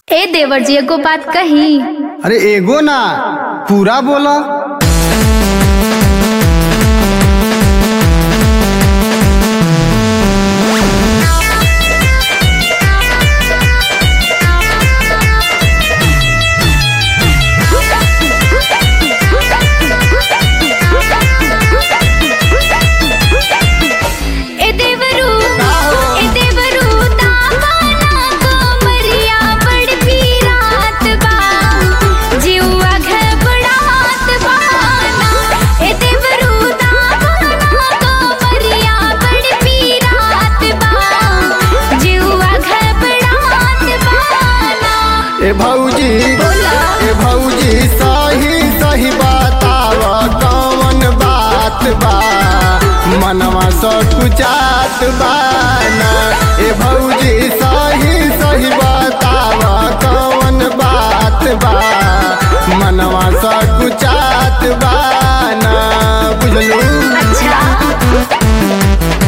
ए देवर जी एगो बात कही अरे एगो ना पूरा बोला ए देवरू ए देवरू दामाना कोमरिया बड़ पीरात बा जीवा घबरात बा ए देवरू दामाना कोमरिया बड़ पीरात बा जीवा घबरात बा ए भौजी ए भौजी सही सही बताव कौन बात बा मनवा सकुचात बा ना ए भौजी सही सही बताव कौन बात बा मनवा सकुचात बा ना बुझलू अच्छा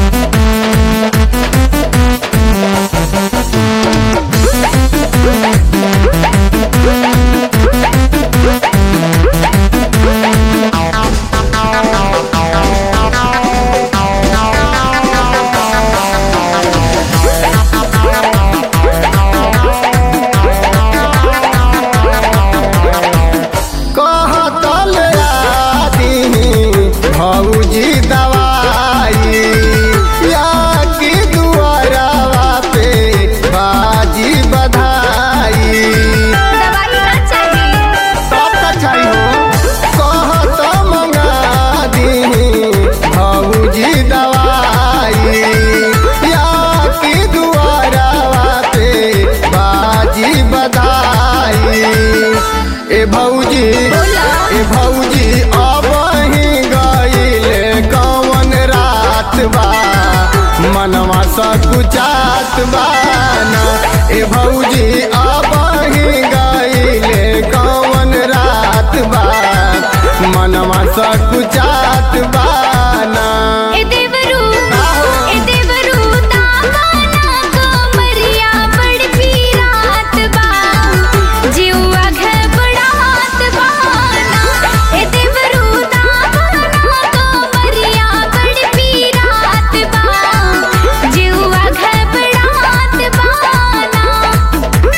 कहतल आदि भौजी दवाई या की दुआरवा पे बाजी बधाई दवाई ना चाहिए तब तक चाहिए कहत मंगा दी भौजी दवाई या की दुआरवा पे बाजी बधाई ए भौजी ए भौजी अब ही गईले कौन रात बा मनवा सकुचात बा ना ए भौजी अब ही गईले कौन रात बा मनवा सकुचात बा ना ए देवरू ए देवरू दामाना कोमरिया बड़ पीरात बा जीवा घबरात बा ए देवरू दामाना कोमरिया बड़ पीरात बा जीवा घबरात बा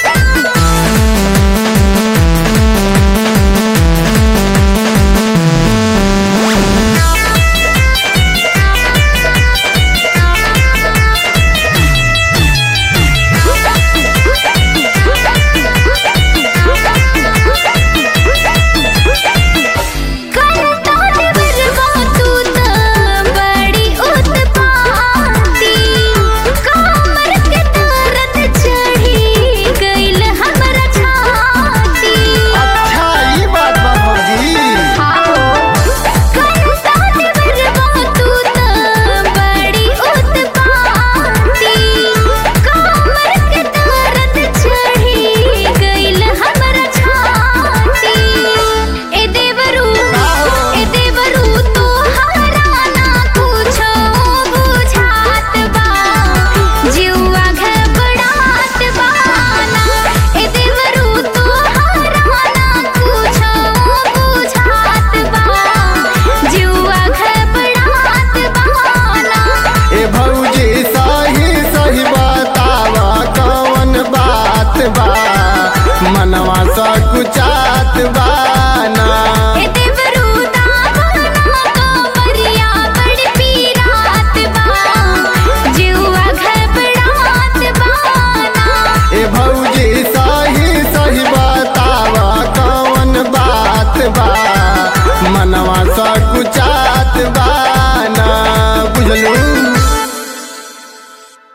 करता देवरवा तू त बड़ी उत्पाती कमर के दर्द चढ़ी गइल हमरा छाती अच्छा ई बात बा भौजी करता देवरवा तू त बड़ी उत्पाती कमर के दर्द चढ़ी गइल हमरा छाती ए देवरू ए देवरू तोहरा ना कुछो बुझात बा जीवा घबरात बा ना ए देवरू तोहरा ना कुछो बुझात बा जीवा घबरात बा ना ए भौजी सही सही बतावा कौन बात बा मनवा सकुचात बा ना ए